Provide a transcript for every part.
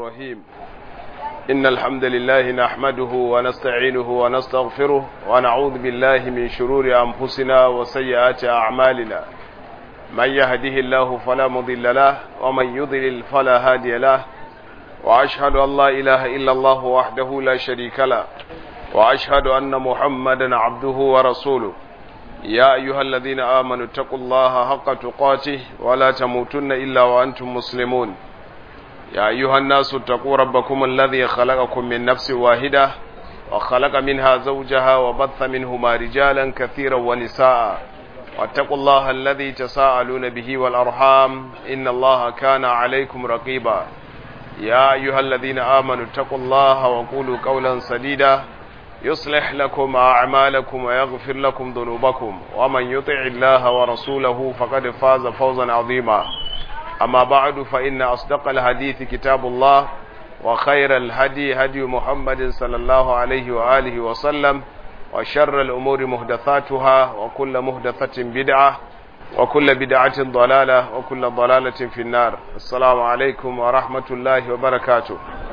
الرحيم إن الحمد لله نحمده ونستعينه ونستغفره ونعوذ بالله من شرور أنفسنا وسيئات أعمالنا من يهده الله فلا مضل له ومن يضلل فلا هادي له وأشهد أن لا إله إلا الله وحده لا شريك له وأشهد أن محمدا عبده ورسوله يا أيها الذين آمنوا اتقوا الله حق تقاته ولا تموتن إلا وأنتم مسلمون يا أيها الناس اتقوا ربكم الذي خلقكم من نفس واحدة وخلق منها زوجها وبث منهما رجالا كثيرا ونساء واتقوا الله الذي تساءلون به والأرحام إن الله كان عليكم رقيبا يا أيها الذين آمنوا اتقوا الله وقولوا قولا سديدا يصلح لكم أعمالكم ويغفر لكم ذنوبكم ومن يطع الله ورسوله فقد فاز فوزا عظيما أما بعد فإن أصدق الحديث كتاب الله وخير الهدي هدي محمد صلى الله عليه وآله وسلم وشر الأمور مهدثاتها وكل مهدثة بدعة وكل بدعة ضلالة وكل ضلالة في النار السلام عليكم ورحمة الله وبركاته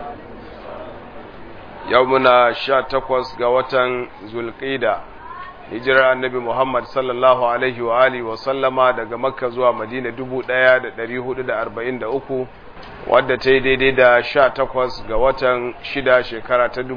يومنا شا تقوس قوة ذو القيدة hijirar annabi Muhammad sallallahu Alaihi wa alihi wa sallama daga Makka zuwa Madina 1443 wadda ta yi daidai da 18 ga watan shida shekara ta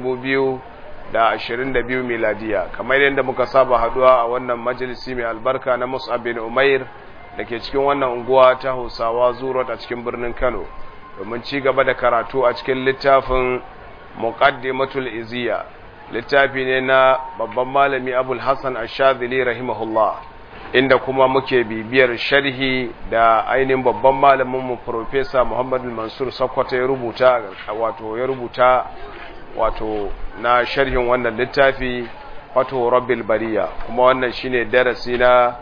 2022 miladiya kamar yadda muka saba haduwa a wannan majalisi mai albarka na Mus'ab bin Umair da ke cikin wannan unguwa ta Hausawa Zurot a cikin birnin Kano domin ci gaba da karatu a cikin littafin Muqaddimatul Iziya littafi ne na babban malami abul hassan ashadili rahimahullah inda kuma muke bibiyar sharhi da ainihin babban malaminmu profesa muhammadu mansur sakwata ya rubuta wato ya rubuta wato na sharhin wannan littafi wato rabbil bariya kuma wannan shine darasi na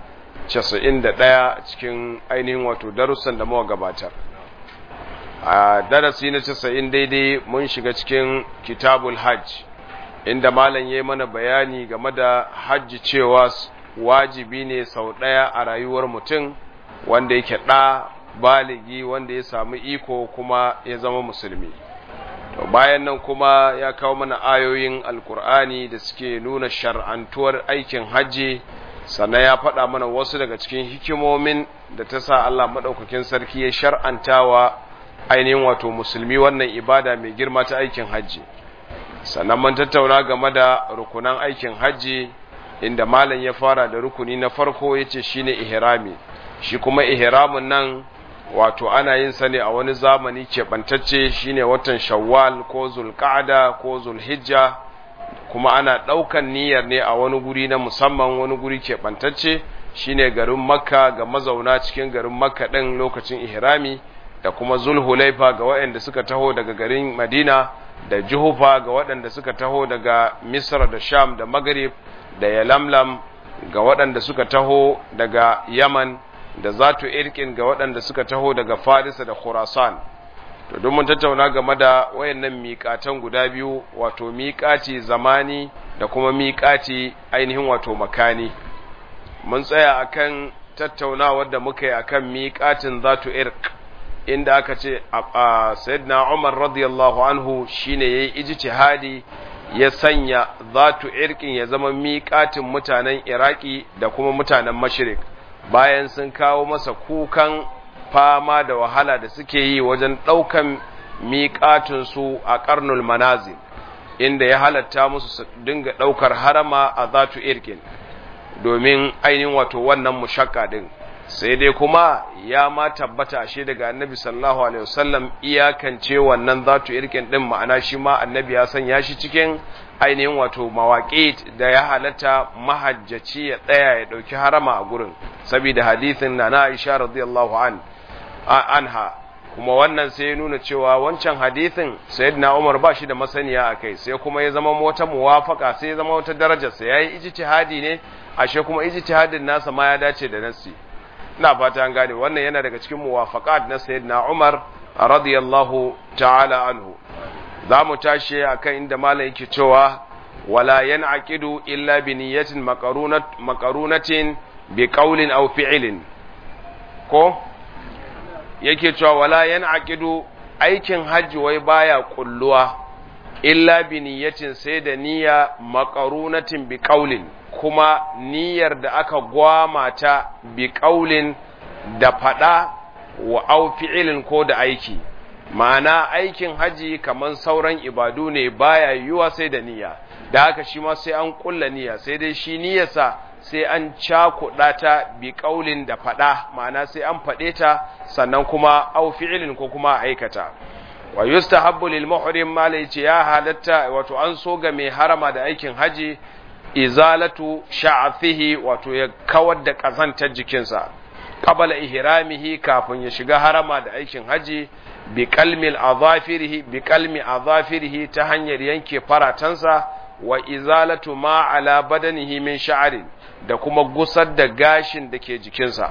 91 cikin ainihin wato darussan da muka gabatar a darasi na 90 daidai mun shiga cikin kitabul hajj inda malam ya mana bayani game da hajji cewa wajibi ne sau ɗaya a rayuwar mutum wanda yake ɗa baligi wanda ya samu iko kuma ya zama musulmi to bayan nan kuma ya kawo mana ayoyin alkur'ani da suke nuna shar'antuwar aikin hajji sannan ya faɗa mana wasu daga cikin hikimomin da ta sa Allah maɗaukakin sarki ya shar'antawa ainihin wato musulmi wannan ibada mai girma ta aikin hajji sannan mun tattauna game da rukunan aikin hajji inda malam ya fara da rukuni na farko yace shine ihrami shi kuma ihramin nan wato ana yin sa ne a wani zamani keɓantacce shine watan shawwal ko zulqa'da ko zulhijja kuma ana ɗaukan niyyar ne a wani guri na musamman wani guri keɓantacce shine garin makka ga mazauna cikin garin makka ɗin lokacin ihrami da kuma zulhulaifa ga waɗanda suka taho daga garin madina da juhufa ga waɗanda suka taho daga misra da sham da maghrib da yalamlam ga waɗanda suka taho daga yaman da zatu irkin ga waɗanda suka taho daga farisa da khurasan to don mun tattauna game da wayannan miƙatan guda biyu wato miƙaci zamani da kuma miƙaci ainihin wato makani mun tsaya akan tattaunawar da muka yi akan miƙatin zatu irk inda aka ce a sayyidina Umar radiyallahu anhu shine yayi ijtihadi ya sanya zatu irkin ya zama miƙatin mutanen Iraki da kuma mutanen Mashrik bayan sun kawo masa kukan fama da wahala da suke yi wajen ɗaukan miƙatin su a ƙarnul manazil inda ya halatta musu su dinga ɗaukar harama a zatu irkin domin ainihin wato wannan mushakka din sai dai kuma ya ma tabbata shi daga annabi sallallahu alaihi wasallam iyakance wannan zatu irkin din ma'ana shi ma annabi ya sanya shi cikin ainihin wato mawaƙi da ya halatta mahajjaci ya tsaya ya ɗauki harama a gurin saboda hadithin na na Aisha radiyallahu an anha kuma wannan sai ya nuna cewa wancan hadithin sayyidina Umar ba shi da masaniya akai sai kuma ya zama wata muwafaka sai ya zama wata darajar sa yayi ijtihadi ne ashe kuma ijtihadin nasa ma ya dace da nasi ina fata an gane wannan yana daga cikin muwafaqat na sayyidina Umar radiyallahu ta'ala anhu zamu tashi akan inda malam yake cewa wala yan'aqidu illa bi niyyatin maqarunat maqarunatin bi qawlin aw fi'lin ko yake cewa wala yan'aqidu aikin hajji wai baya kulluwa illa bi niyyatin sai da niyya maqarunatin bi qaulin kuma niyyar da aka gwama ta bi qaulin da fada wa au fi'ilin ko da aiki ma'ana aikin haji kaman sauran ibadu ne baya yiwuwa sai da niyya da haka shi ma sai an kulla niyya sai dai shi niyyarsa sai an cakuɗa ta bi ƙaulin da faɗa ma'ana sai an faɗe ta sannan kuma au fi'ilin ko kuma aikata wa yustahabbu lil muhrim ma ce ya halatta wato an so ga mai harama da aikin haji izalatu sha'athihi wato ya kawar da kazantar jikinsa qabala ihramihi kafin ya shiga harama da aikin haji bi qalmil azafirihi bi qalmi azafirihi ta hanyar yanke faratansa wa izalatu ma ala badanihi min sha'rin da kuma gusar da gashin da ke jikinsa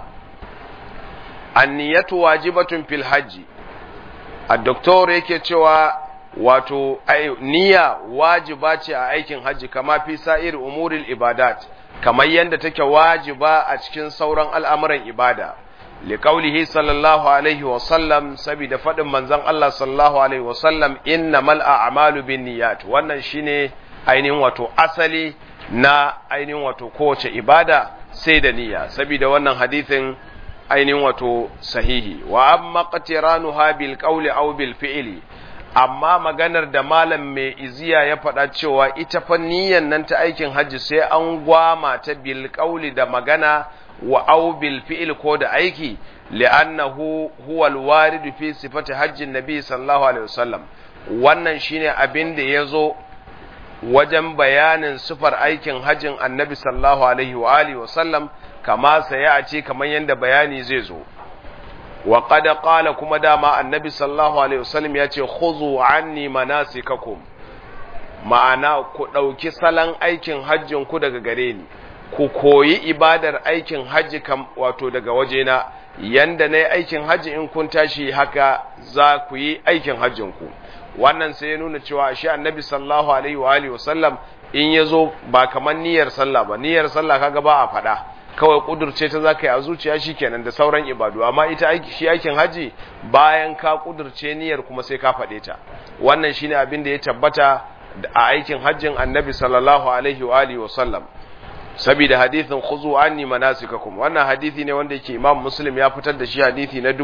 anniyatu wajibatun fil hajji a doktor yake cewa wato niyya wajiba ce a aikin hajji kama fi sa'ir umuril ibadat kamar yadda take wajiba a cikin sauran al'amuran ibada liqaulihi sallallahu alaihi wa sallam saboda fadin manzon Allah sallallahu alaihi wa sallam innamal a'malu binniyat wannan shine ainihin wato asali na ainihin wato kowace ibada sai da niyya saboda wannan hadithin ainihin wato sahihi wa amma qatiranuha bil qawli aw bil fi'li amma maganar da malam mai iziya ya faɗa cewa ita fa niyyan nan ta aikin hajji sai an gwama ta bil qawli da magana wa aw bil fi'li ko da aiki li'annahu huwa al warid fi sifati hajjin nabi sallallahu alaihi wasallam wannan shine abin da yazo wajen bayanin sufar aikin hajjin annabi sallallahu alaihi wa alihi wasallam kama saya a ce kamar yadda bayani zai zo wa qad qala kuma dama annabi sallallahu alaihi wasallam ya ce khuzu anni manasikakum ma'ana ku dauki salon aikin hajjin ku daga gare ni ku koyi ibadar aikin hajji kam wato daga wajena yanda nayi aikin hajji in kun tashi haka za ku yi aikin hajjin ku wannan sai ya nuna cewa shi annabi sallallahu alaihi wa alihi wasallam in yazo ba kaman niyyar sallah ba niyyar sallah kaga ba a faɗa kawai kudurce ta zaka yi a zuciya shikenan da sauran ibadu amma ita aiki shi aikin haji bayan ka kudurce niyyar kuma sai ka faɗe ta wannan shine abin da ya tabbata a aikin hajjin annabi sallallahu alaihi wa alihi wasallam saboda hadithin khuzu anni manasikakum wannan hadisi ne wanda yake imam muslim ya fitar da shi hadisi na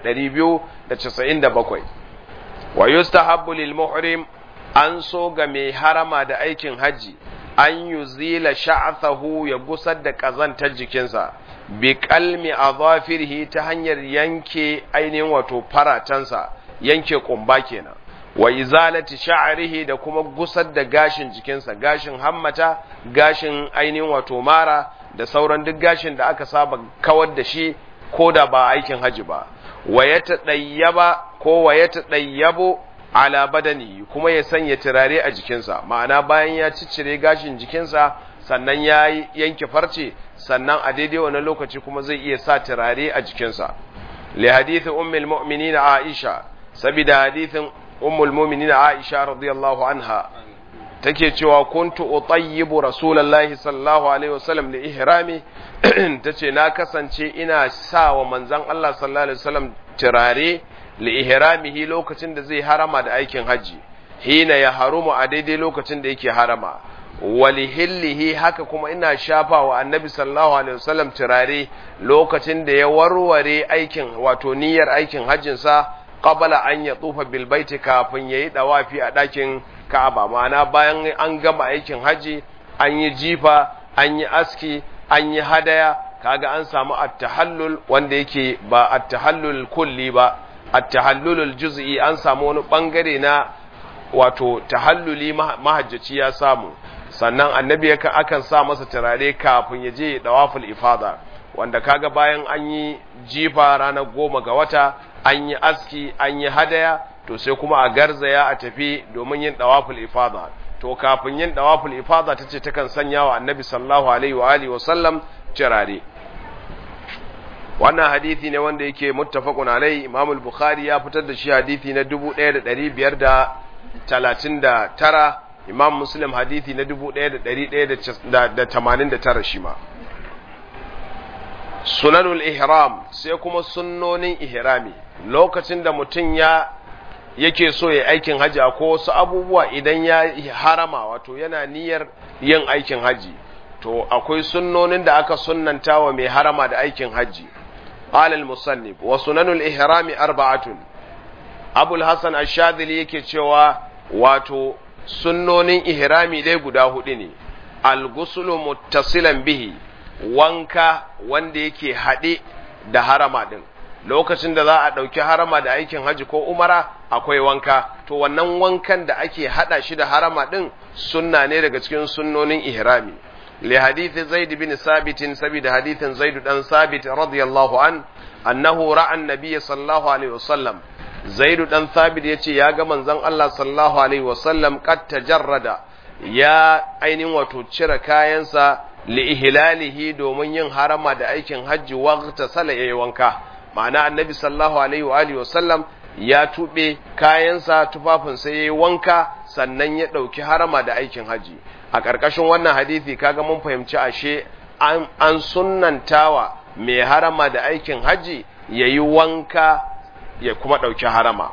1297 wa yustahabbu lil muhrim an so ga mai harama da aikin haji an yuzila sha'athahu ya gusar da kazantar jikinsa bi kalmi azafirhi ta hanyar yanke ainihin wato faratansa yanke kumba kenan wa izalati sha'rihi da kuma gusar da gashin jikinsa gashin hammata gashin ainihin wato mara da sauran duk gashin da aka saba kawar da shi ko da ba aikin haji ba wa ya taɗayyaba ko wa ya taɗayyabo ala badani kuma ya sanya turare a jikinsa ma'ana bayan ya ciccire gashin jikinsa sannan ya yanke farce sannan a daidai wani lokaci kuma zai iya sa turare a jikinsa li hadithi ummul mu'minin aisha sabida hadithin ummul mu'minin aisha radiyallahu anha take cewa kuntu utayyibu rasulullahi sallallahu alaihi wasallam li ihrami tace na kasance ina sa wa manzon Allah sallallahu alaihi wasallam turare li ihramihi lokacin da zai harama da aikin haji hina ya harumu a daidai lokacin da yake harama wali hillihi haka kuma ina shafa wa annabi sallallahu alaihi wasallam turare lokacin da ya warware aikin wato niyyar aikin hajjinsa qabala an ya tsufa bil baiti kafin yayi dawafi a dakin Ka'aba ma'ana bayan an gama aikin haji an yi jifa an yi aski an yi hadaya kaga an samu at-tahallul wanda yake ba at-tahallul kulli ba at-tahallulul juz'i an samu wani bangare na wato tahalluli mahajjaci ya samu sannan annabi yakan akan sa masa turare kafin ya je dawaful ifada wanda kaga bayan an yi jifa ranar goma ga wata an yi aski an yi hadaya to sai kuma a garzaya a tafi domin yin dawaful ifada to kafin yin dawaful ifada tace takan sanya wa annabi sallallahu alaihi wa alihi wa sallam turare wannan hadisi ne wanda yake muttafaqun alai imam al-bukhari ya fitar da shi hadisi na 1539 imam muslim hadisi na 1189 shi ma sunanul ihram sai kuma sunnonin ihrami lokacin da mutum ya yake so ya aikin haji ko wasu abubuwa idan ya harama wato yana niyyar yin aikin haji to akwai sunnonin da aka sunnanta wa mai harama da aikin haji alal musannif wa sunanul ihrami arba'atun abul hasan ash-shadhili yake cewa wato sunnonin ihrami dai guda hudu ne al-ghuslu muttasilan bihi wanka wanda yake haɗe da harama ɗin lokacin da za a ɗauki harama da aikin haji ko umara akwai wanka to wannan wankan da ake haɗa shi da harama ɗin sunna ne daga cikin sunnonin ihrami li hadithi zaid bin sabit saboda hadithin zaid dan sabit radiyallahu an annahu ra'a annabiy sallallahu alaihi wasallam zaid dan sabit yace ya ga manzon Allah sallallahu alaihi wasallam qad tajarrada ya ainihin wato cire kayansa li'ihlalihi domin yin harama da aikin hajji waqta sala yayi wanka ma'ana annabi sallallahu alaihi wa alihi wasallam ya tube kayansa tufafin sai yayi wanka sannan ya dauki harama da aikin hajji a ƙarƙashin wannan hadisi kaga mun fahimci ashe an, an sunnantawa mai harama da aikin hajji yayi wanka ya kuma dauki harama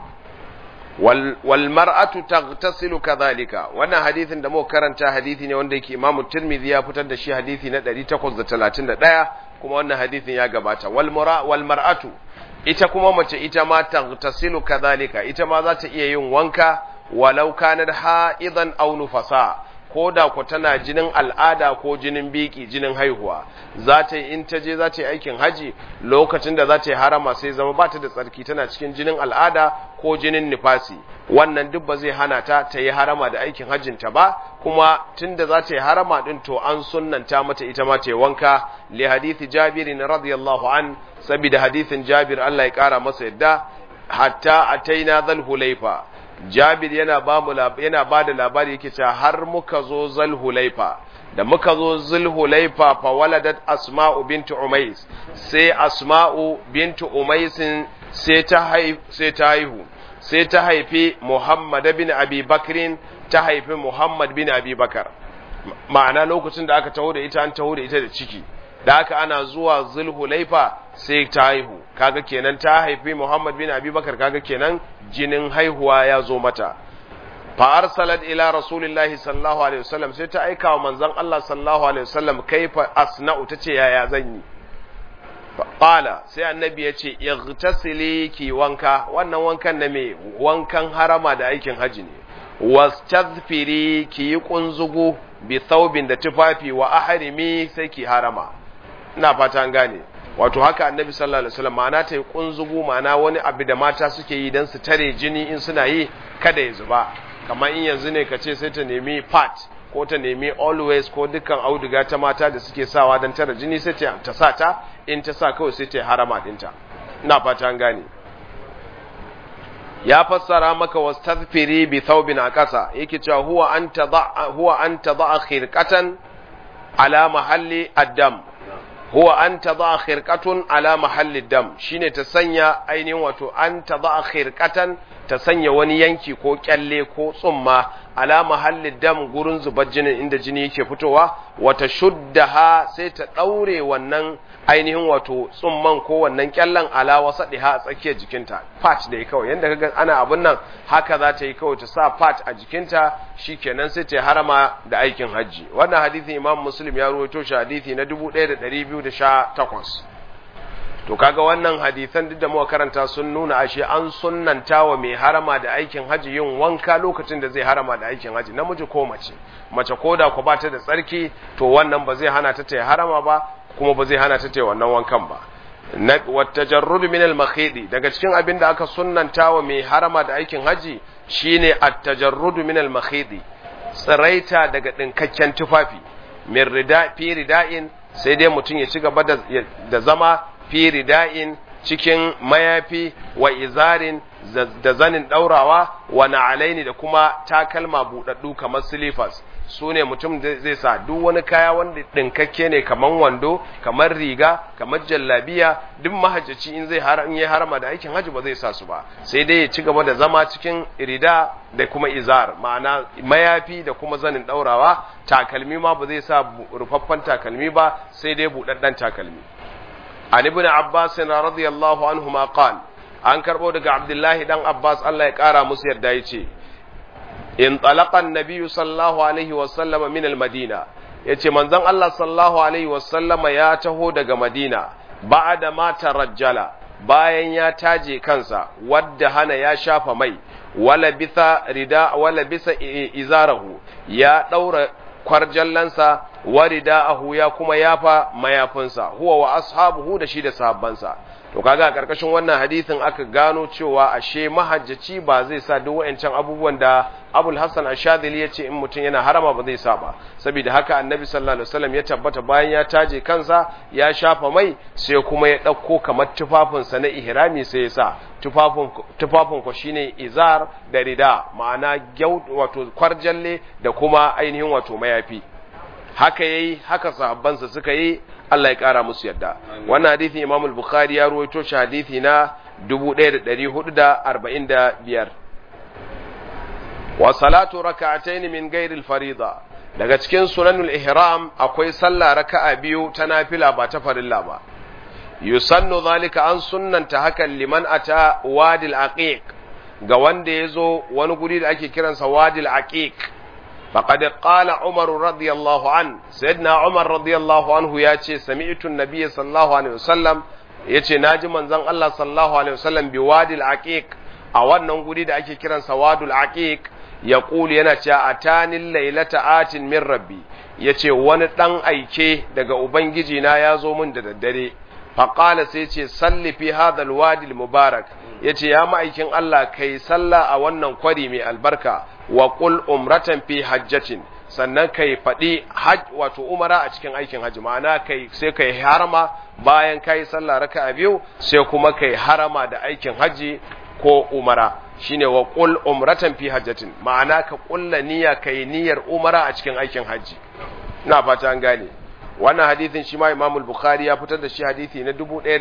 wal mar'atu taghtasilu kadhalika wannan hadisin da muka karanta hadisi ne wanda yake Imam Tirmidhi ya fitar da shi hadisi na 831 kuma wannan hadisin ya gabata wal mara wal mar'atu ita kuma mace ita ma taghtasilu kadhalika ita ma za ta iya yin wanka walau kanat ha'idan aw nufasa ko da ku tana jinin al'ada ko jinin biki jinin haihuwa za ta yi in ta je za ta yi aikin haji lokacin da za ta yi harama sai zama ba ta da tsarki tana cikin jinin al'ada ko jinin nifasi wannan duk ba zai hana ta ta yi harama da aikin hajjinta ba kuma tunda za ta yi harama din to an sunnanta mata ita ma ta yi wanka li hadithi jabirin radiyallahu an saboda hadithin jabir Allah ya kara masa yadda hatta ataina dhal hulaifa Jabir yana ba mu yana ba da labari yake cewa har muka zo Zulhulaifa da muka zo Zulhulaifa fa waladat Asma'u bintu Umais sai Asma'u bintu Umais sai ta haihu sai ta haihu sai ta haifi Muhammad bin Abi Bakrin ta haifi Muhammad bin Abi Bakar ma'ana lokacin da aka taho da ita an taho da ita da ciki da haka ana zuwa Zulhulaifa sai ta haihu kaga kenan ta haifi Muhammad bin Abi Bakar kaga kenan jinin haihuwa ya zo mata fa arsalat ila rasulillahi sallallahu alaihi wasallam sai ta aika wa manzon Allah sallallahu alaihi wasallam kaifa asna'u tace yaya zan yi qala sai annabi ya ce ightasili ki wanka wannan wankan na me wankan harama da aikin haji ne wastadfiri ki yi kunzugu bi thawbin da tufafi wa ahrimi sai ki harama ina fata an gane wato haka annabi sallallahu alaihi wasallam ma'ana ta yi kunzugu ma'ana wani abu da mata suke yi don su tare jini in suna yi kada ya zuba kamar in yanzu ne ka ce sai ta nemi pat ko ta nemi always ko dukkan auduga ta mata da suke sawa don tare jini sai ta sa ta in ta sa kawai sai ta yi harama dinta ina fata an gane ya fassara maka wastazfiri bi thawbin a ƙasa yake cewa huwa an tadha huwa an tadha khirqatan ala mahalli ad-dam huwa an tadha khirqatun ala mahalli dam shine ta sanya ainihin wato an tadha khirqatan ta sanya wani yanki ko kyalle ko tsumma ala mahalli dam gurin zubar jinin inda jini yake fitowa wata shuddaha sai ta daure wannan ainihin wato tsumman ko wannan kyallen ala wasadiha a tsakiyar jikinta part da kawai yanda kaga ana abun nan haka za ta yi kawai ta sa part a jikinta shikenan sai ta harama da aikin hajji wannan hadisin imam muslim ya rawaito shi hadisi na 1218 to kaga wannan hadisan duk da muka karanta sun nuna ashe an sunnanta wa mai harama da aikin haji yin wanka lokacin da zai harama da aikin haji namiji ko mace mace ko da ku ba ta da tsarki to wannan ba zai hana ta ta harama ba kuma ba zai hana ta ta wannan wankan ba na watajarrud min al-makhidi daga cikin abin da aka sunnanta wa mai harama da aikin haji shine at-tajarrud min al-makhidi tsiraita daga dinkakken tufafi min rida fi rida'in sai dai mutum ya ci gaba da zama fi rida'in cikin mayafi wa izarin da zanin ɗaurawa wa na'alaini da kuma takalma buɗaɗɗu kamar silifas su ne mutum zai sa duk wani kaya wanda ɗinkakke ne kamar wando kamar riga kamar jallabiya duk mahajjaci in zai har in yi harama da aikin hajji ba zai sa su ba sai dai ya ci gaba da zama cikin rida da kuma izar ma'ana mayafi da kuma zanin ɗaurawa takalmi ma ba zai sa rufaffen takalmi ba sai dai buɗaɗɗen takalmi عن ابن عباس رضي الله عنهما قال an karbo daga abdullahi dan abbas Allah ya kara musu yadda yace in talaqa an-nabiy sallallahu alaihi wa sallama min al-madina yace manzon Allah sallallahu alaihi wa sallama ya taho daga madina ba'da ma tarajjala bayan ya taje kansa wadda hana ya shafa mai wala bisa rida wala bisa izarahu ya daura kwarjallansa wa rida'ahu ya kuma yafa mayafinsa huwa wa ashabuhu da shi da sahabbansa to kaga a karkashin wannan hadisin aka gano cewa ashe mahajjaci ba zai sa duk wayancan abubuwan da Abul Hassan Ashadili ya ce in mutum yana harama ba zai sa ba saboda haka Annabi sallallahu alaihi wasallam ya tabbata bayan ya taje kansa ya shafa mai sai kuma ya dauko kamar tufafinsa na ihrami sai ya sa tufafin tufafin ko shine izar da rida ma'ana gyau wato kwarjalle da kuma ainihin wato mayafi haka yayi haka sahabbansa suka yi Allah ya kara musu yadda wannan hadisi Imam al-Bukhari ya ruwaito shi hadisi na 1445 wa salatu rak'atayn min ghairi al-farida daga cikin sunanul ihram akwai sallah raka'a biyu ta nafila ba ta farilla ba yusannu zalika an sunnanta hakan liman ata wadil aqiq ga wanda yazo wani guri da ake kiransa wadil aqiq فقد قال عمر رضي الله عنه سيدنا عمر رضي الله عنه ياتي سمعت النبي صلى الله عليه وسلم yace naji manzon Allah sallallahu alaihi wasallam bi wadil aqiq a wannan guri da ake kiran sa wadul aqiq ya kuli yana cewa atanil lailata atin min rabbi yace wani dan aike daga ubangiji na ya zo min da daddare faqala sai yace salli fi hadha wadi mubarak yace ya ma'aikin Allah kai sallah a wannan kwari mai albarka wa qul umratan fi hajjatin sannan kai faɗi hajj wato umara a cikin aikin hajji ma'ana kai sai kai harama bayan kai sallah raka'a biyu sai kuma kai harama da aikin hajji ko umara shine wa qul umratan fi hajjatin ma'ana ka kulla niyya kai niyyar umara a cikin aikin hajji ina fata an gane wannan hadisin shi ma Imam al-Bukhari ya fitar da shi hadisi na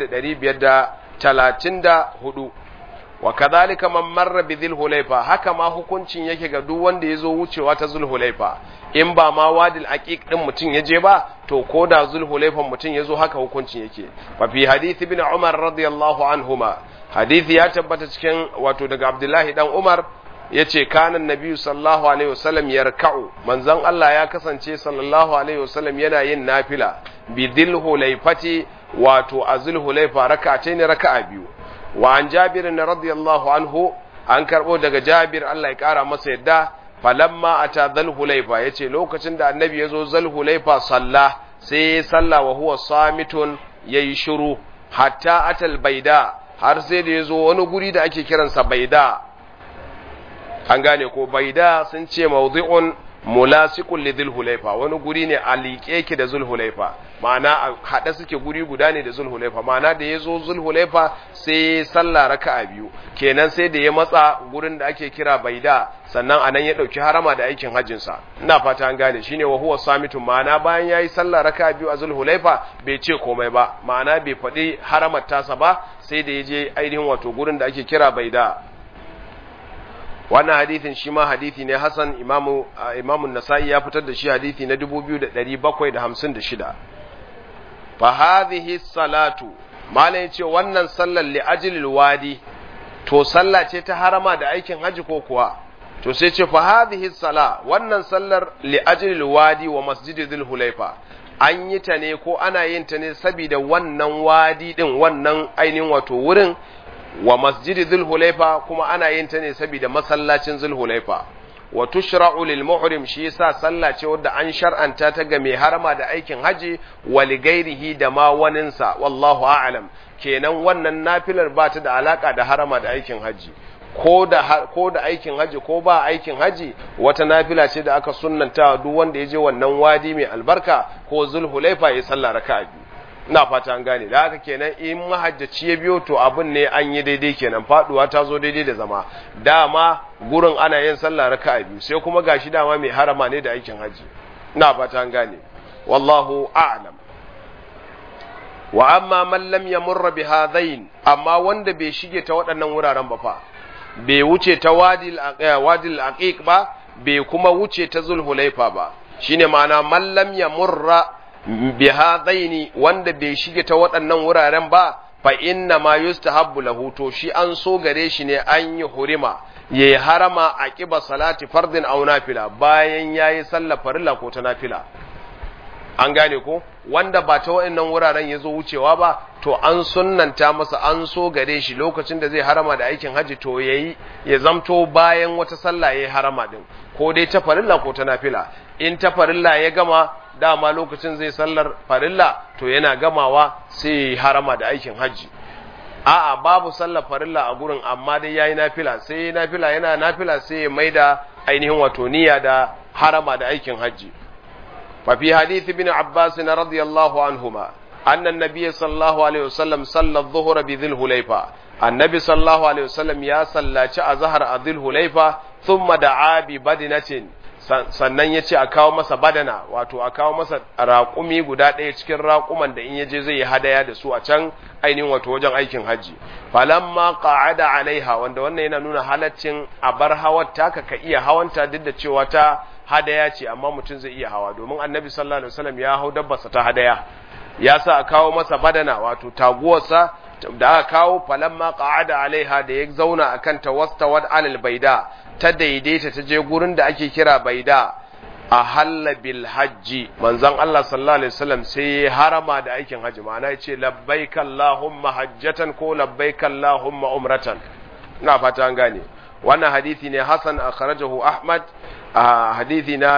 1534 wa kadhalika man marra bi dhil hulayfa haka ma hukuncin yake ga duk wanda yazo wucewa ta zul hulayfa in ba ma wadil aqiq din mutun yaje ba to ko da zul hulayfa mutun yazo haka hukuncin yake fa fi hadith ibn umar radiyallahu anhuma hadisi ya tabbata cikin wato daga abdullahi dan umar yace kana annabi sallallahu alaihi wasallam yarka'u manzon Allah ya kasance sallallahu alaihi wasallam yana yin nafila bi dhil hulayfati wato azul hulayfa raka'atayn raka'a biyu wa an jabir radiyallahu anhu an karbo daga jabir Allah ya kara masa yadda falamma ata dhal hulayfa yace lokacin da annabi yazo zal hulayfa salla sai ya salla wa huwa samitun yayi shiru hatta atal baida har sai da yazo wani guri da ake kiransa baida an gane ko baida sun ce mawdi'un mulasiqun li dhul hulayfa wani guri ne a liƙe ki da zul hulayfa ma'ana a hada suke guri guda ne da zul hulayfa ma'ana da yazo zul hulayfa sai sallah raka'a biyu kenan sai da ya matsa gurin da ake kira baida sannan anan ya dauki harama da aikin hajjin sa ina fata an gane shine wa huwa samitun ma'ana bayan yayi sallah raka'a biyu a zul hulayfa bai ce komai ba ma'ana bai faɗi haramar tasa ba sai da ya je ainihin wato gurin da ake kira baida wannan hadithin shi ma hadithi ne Hassan imamu imamun Nasa'i ya fitar da shi hadithi na 2756 fa hadhihi salatu malai yace wannan sallar li ajlil wadi to sallah ce ta harama da aikin haji ko kuwa to sai ce fa hadhihi sala wannan sallar li ajlil wadi wa masjidil hulaifa an yi ta ne ko ana yin ta ne saboda wannan wadi din wannan ainihin wato wurin wa masjidi zulhulaifa kuma ana yin ta ne saboda masallacin zulhulaifa wa tushra'u lil muhrim shi yasa sallah ce wadda an shar'anta ta ga mai harama da aikin haji wa li ghairihi da ma waninsa wallahu a'lam kenan wannan nafilar ba ta da alaka da harama da aikin haji ko da ko da aikin haji ko ba aikin haji wata nafila ce da aka sunnanta duk wanda ya je wannan wadi mai albarka ko zulhulaifa ya sallah raka'a biyu ina fata an gane da haka kenan in mahajjaci ya biyo to abin ne an yi daidai kenan faduwa ta zo daidai da zama dama gurin ana yin sallah raka'a biyu sai kuma gashi dama mai harama ne da aikin haji ina fata an gane wallahu a'lam wa amma man lam yamurra bi hadain amma wanda bai shige ta waɗannan wuraren ba fa bai wuce ta wadil wadil aqiq ba bai kuma wuce ta zulhulaifa ba shine ma'ana man lam yamurra bihadaini wanda bai shige ta waɗannan wuraren ba fa inna ma yustahabbu lahu to shi an so gare shi ne an yi hurima yayi harama a kiba salati fardin aw nafila bayan yayi sallar farilla ko ta nafila an gane ko wanda ba ta wa'annan wuraren ya zo wucewa ba to an sunnanta masa an so gare shi lokacin da zai harama da aikin haji to yayi ya zamto bayan wata sallah yayi harama din ko dai ta farilla ko ta nafila in ta farilla ya gama dama lokacin zai sallar farilla to yana gamawa sai yayi harama da aikin haji a'a babu sallar farilla a gurin amma dai yayi nafila sai yayi nafila yana nafila sai ya maida ainihin wato niyya da harama da aikin haji ففي حديث ابن عباس رضي الله عنهما أن النبي صلى الله عليه وسلم صلى الظهر بذي الهليفة النبي صلى الله عليه وسلم يا صلى أظهر ذي الهليفة ثم دعا ببدنة sannan ya ce a kawo masa badana wato a kawo masa raƙumi guda ɗaya cikin raƙuman da in yaje zai yi hadaya da su a can ainihin wato wajen aikin hajji falamma qa'ada alaiha wanda wannan yana nuna halaccin a bar hawar taka ka iya hawanta duk da cewa ta hadaya ce amma mutum zai iya hawa domin annabi sallallahu alaihi wasallam ya hau dabbarsa ta hadaya ya sa a kawo masa badana wato taguwarsa da aka kawo falamma qa'ada alaiha da ya zauna akan ta wastawad alal baida ta daidaita ta je gurin da ake kira baida a halla bil hajji manzon Allah sallallahu alaihi wasallam sai ya harama da aikin haji ma'ana ya ce labbaika allahumma hajjatan ko labbaika allahumma umratan ina fata an gane wannan hadisi ne Hassan akhrajahu Ahmad a hadisi na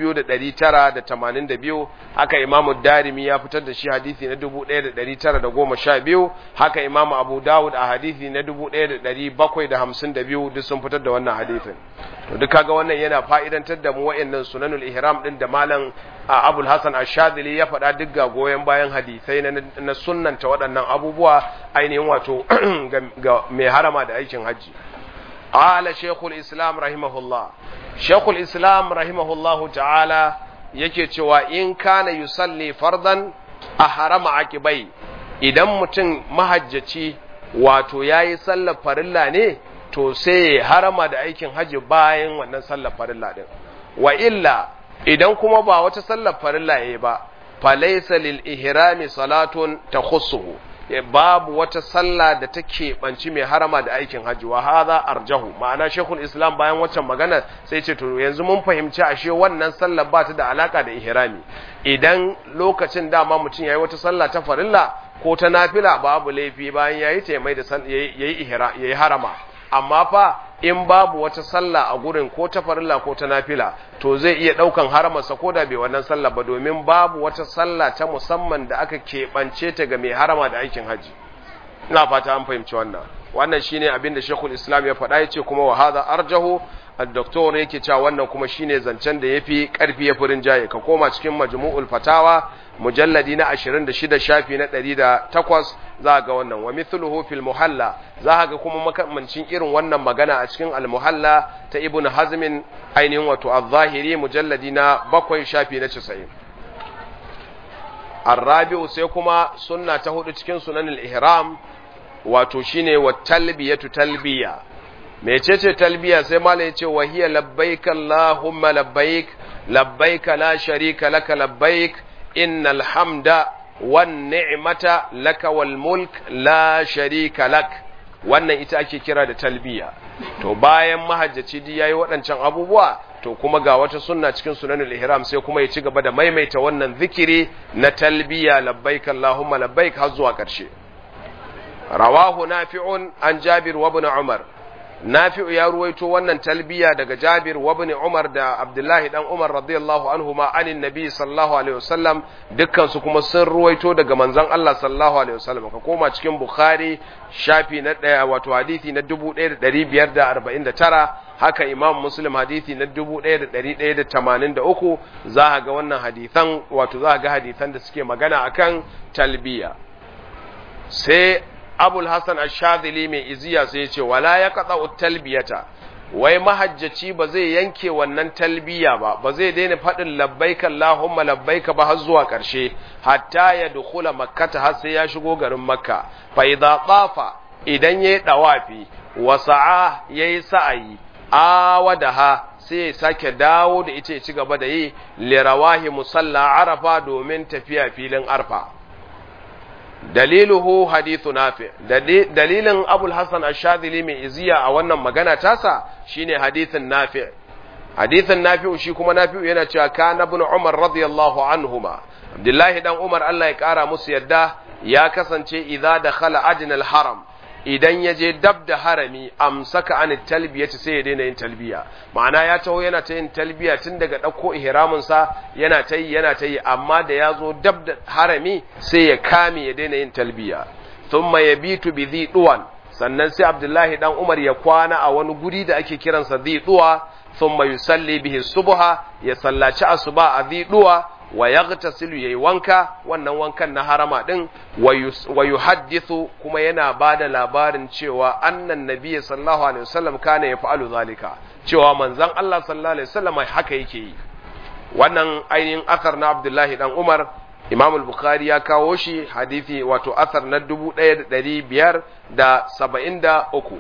2982 haka Imam Darimi ya fitar da shi hadisi na 1912 haka Imam Abu Dawud a hadisi na 1752 duk sun fitar da wannan hadisin to duk kaga wannan yana fa'idantar da mu wayannan sunanul ihram din da malam Abul Hasan Ash-Shadhili ya faɗa duk ga goyen bayan hadisai na, na sunnanta waɗannan abubuwa ainihin wato ga mai harama da aikin hajji قال شيخ الإسلام رحمه الله شيخ الإسلام رحمه الله تعالى yake cewa in kana yusalli fardan a harama akibai idan mutum mahajjaci wato yayi sallar farilla ne to sai ya harama da aikin haji bayan wannan sallar farilla din wa illa idan kuma ba wata sallar farilla yayi ba falaysa lil ihrami salatun takhussuhu babu wata sallah da ta keɓanci mai harama da aikin hajji wa haza arjahu ma'ana shekul islam bayan waccan magana sai ce to yanzu mun fahimci ashe wannan sallah ba ta da alaka da ihrami idan lokacin dama mutum yayi wata sallah ta farilla ko ta nafila babu laifi bayan yayi ta mai da yayi yayi harama amma fa in babu wata sallah a gurin ko ta farilla ko ta nafila to zai iya daukan haramarsa ko da bai wannan sallah ba domin babu wata sallah ta musamman da aka keɓance ta ga mai harama da aikin haji ina fata an fahimci wannan wannan shine abin da Sheikhul Islam ya faɗa yace kuma wa hadha arjahu al-doktor yake cewa wannan kuma shine zancen da yafi karfi ya furin jaye ka koma cikin majmu'ul fatawa mujalladi na 26 shafi na 108 za ga wannan wa mithluhu fil muhalla za ga kuma makamancin irin wannan magana a cikin al muhalla ta ibn hazm ainihin wato az-zahiri mujalladi na 7 shafi na 90 arabi'u sai kuma sunna ta hudu cikin sunanul ihram wato shine wa talbiyatu talbiya mecece talbiya sai malai ya ce wa hiya labbaik allahumma labbaik labbaik la sharika laka labbaik innal hamda wan ni'mata laka wal mulk la sharika lak wannan ita ake kira da talbiya to bayan mahajjaci di yayi waɗancan abubuwa to kuma ga wata sunna cikin sunanul ihram sai kuma ya ci gaba da maimaita wannan zikiri na talbiya labbaik allahumma labbaik har zuwa ƙarshe rawahu nafi'un an jabir wa ibn umar nafi'u ya ruwaito wannan talbiya daga jabir wa ibn umar da abdullahi dan umar radiyallahu anhuma anin nabi sallallahu alaihi wasallam dukkan su kuma sun ruwaito daga manzon Allah sallallahu alaihi wasallam ka koma cikin bukhari shafi na daya wato hadisi na 1549 haka imam muslim hadisi na 1183 za ga wannan hadisan wato za ga hadisan da suke magana akan talbiya sai abul hassan ashadili mai iziya sai ce wala ya katsa talbiyata wai mahajjaci ba zai yanke wannan talbiya ba ba zai daina faɗin labbaika Allahumma labbaika ba har zuwa ƙarshe hatta ya dukula makkata har sai ya shigo garin makka fa idza tafa idan yayi dawafi wa sa'a yayi sa'ayi awadaha sai ya sake dawo da ita ya ci gaba da yi lirawahi musalla arafa domin tafiya filin arfa daliluhu hadithu nafi dalilin abul hasan ash-shadhili mai iziya a wannan magana tasa shine hadithin nafi hadithin nafi shi kuma nafi yana cewa kana ibn umar radiyallahu anhuma abdullahi dan umar Allah ya kara musu yadda ya kasance idza dakhala adna al-haram idan ya je dab da harami amsaka an talbiyati sai ya daina yin talbiya ma'ana ya taho yana ta yin talbiya tun daga ɗauko ihramin sa yana ta yi yana ta yi amma da ya zo dab da harami sai ya kame ya daina yin talbiya thumma yabitu bi dhi duwan sannan sai Abdullahi dan Umar ya kwana a wani guri da ake kiransa dhi duwa thumma yusalli bihi subha ya sallaci asuba a dhi duwa wa yaghtasilu yayi wanka wannan wankan na harama din wa yuhaddithu kuma yana bada labarin cewa annan nabiy sallallahu alaihi wasallam kana yaf'alu zalika cewa manzon Allah sallallahu alaihi wasallam haka yake yi wannan ainihin athar na Abdullahi dan Umar Imam al-Bukhari ya kawo shi hadisi wato athar na 1573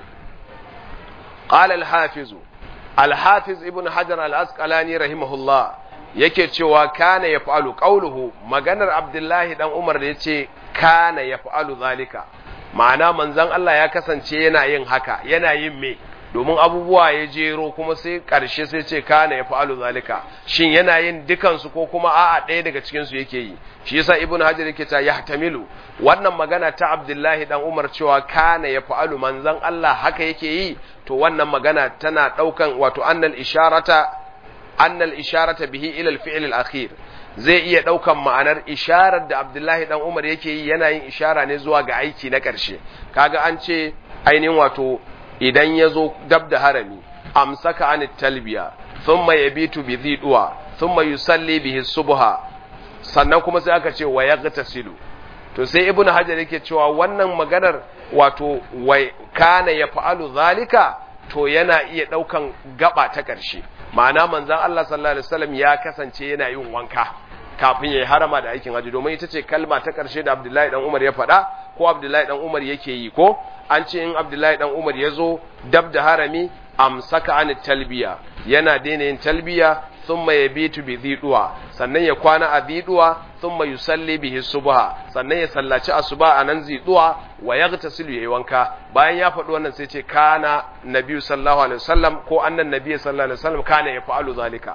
قال الحافظ الحافظ ابن حجر الأسقلاني رحمه الله yake cewa kana ya fa'alu ƙauluhu maganar abdullahi ɗan umar da ya ce kana ya fa'alu zalika ma'ana manzan Allah ya kasance yana yin haka yana yin me domin abubuwa ya jero kuma sai ƙarshe sai ce kana ya fa'alu zalika shin yana yin dukansu ko kuma a'a ɗaya daga cikinsu yake yi shi yasa ibn hajar yake ta ya tamilu wannan magana ta abdullahi ɗan umar cewa kana ya fa'alu manzan Allah haka yake yi to wannan magana tana ɗaukan wato annal isharata annal isharata bihi ila al-fi'l al-akhir zai iya daukan ma'anar isharar da Abdullahi dan Umar yake yi yana yin ishara ne zuwa ga aiki na ƙarshe kaga an ce ainihin wato idan yazo dab da harami amsaka an talbiya thumma yabitu bi dhidwa thumma yusalli bihi subha sannan kuma sai aka ce wa yaghtasilu to sai ibnu hajar yake cewa wannan maganar wato wai kana yaf'alu zalika to yana iya daukan gaba ta ƙarshe ma'ana manzan Allah sallallahu alaihi wasallam ya kasance yana yin wanka kafin yayi harama da aikin haji domin ita ce kalma ta karshe da Abdullahi dan Umar ya faɗa ko Abdullahi dan Umar yake yi ko an ce in Abdullahi dan Umar ya zo dab da harami amsaka an talbiya yana daina yin talbiya thumma yabitu bi dhiduwa sannan ya kwana a dhiduwa thumma yusalli bihi subha sannan ya sallaci asuba a nan dhiduwa wa yaghtasilu yayi wanka bayan ya faɗi wannan sai ce kana nabiyyu sallallahu alaihi wasallam ko annan nabiyyu sallallahu alaihi wasallam kana yaf'alu zalika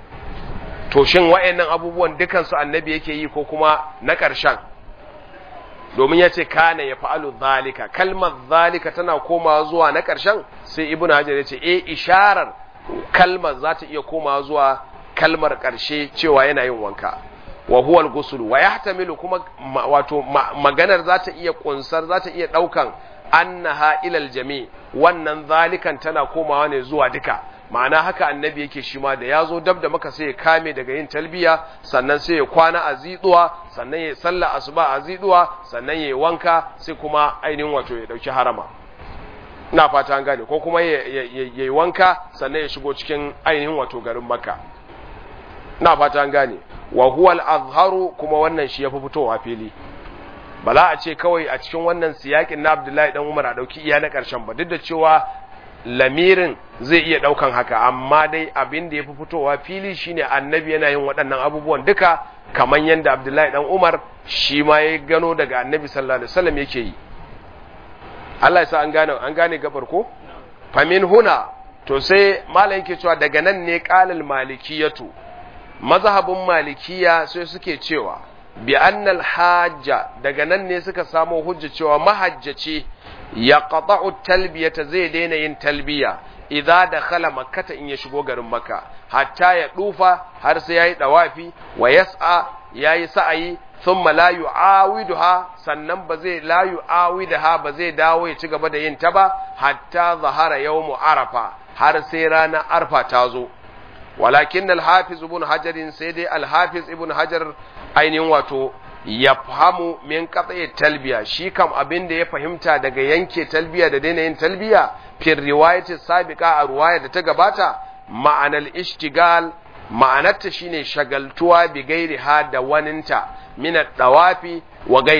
to shin wayannan abubuwan dukan su annabi yake yi ko kuma na ƙarshen domin ya ce kana ya fa'alu zalika kalmar zalika tana komawa zuwa na ƙarshen sai ibn hajar ya ce e isharar kalmar za ta iya komawa zuwa kalmar ƙarshe cewa yana yin wanka wa huwal gusul wa yahtamilu kuma wato maganar za ta iya kunsar za ta iya ɗaukan annaha ilal jami wannan zalikan tana komawa ne zuwa duka ma'ana haka annabi yake shi ma da ya zo dab da maka sai ya kame daga yin talbiya sannan sai ya kwana a ziduwa sannan ya salla asuba a ziduwa sannan ya wanka sai kuma ainihin wato ya dauki harama ina fata an gane ko kuma ya yi wanka sannan ya shigo cikin ainihin wato garin makka ina fata an gane wa huwa al-azharu kuma wannan shi yafi fitowa fili ba za a ce kawai a cikin wannan siyakin na Abdullahi dan Umar a dauki iya na karshen ba duk da cewa lamirin zai iya daukan haka amma dai abin da ya fi fitowa fili shine annabi yana yin waɗannan abubuwan duka kamar yadda abdullahi dan umar shi ma ya gano daga annabi sallallahu alaihi wasallam yake yi Allah ya sa an gane an gane gabar ko famin huna to sai malam yake cewa daga nan ne qalal malikiyatu mazhabin malikiya sai suke cewa bi annal hajja daga nan ne suka samo hujja cewa mahajjaci ya qata'u talbiyata zai daina yin talbiya idza dakhala makkata in ya shigo garin makka hatta ya dufa har sai yayi dawafi wa yas'a yayi sa'ayi thumma la yu'awiduha sannan ba zai la yu'awidaha ba zai dawo ya ci gaba da yin ta ba hatta zahara yawmu arafa har sai ranar arfa ta zo walakin al-hafiz ibn hajar sai dai al-hafiz ibn hajar ainihin wato ya fahamu min katsaye talbiya shi kam abin da ya fahimta daga yanke talbiya da daina yin talbiya fil riwayatis sabiqa a ruwaya da ta gabata ma'anar ishtigal ma'anarta shine shagaltuwa bi gairi ha da waninta min dawafi wa gairi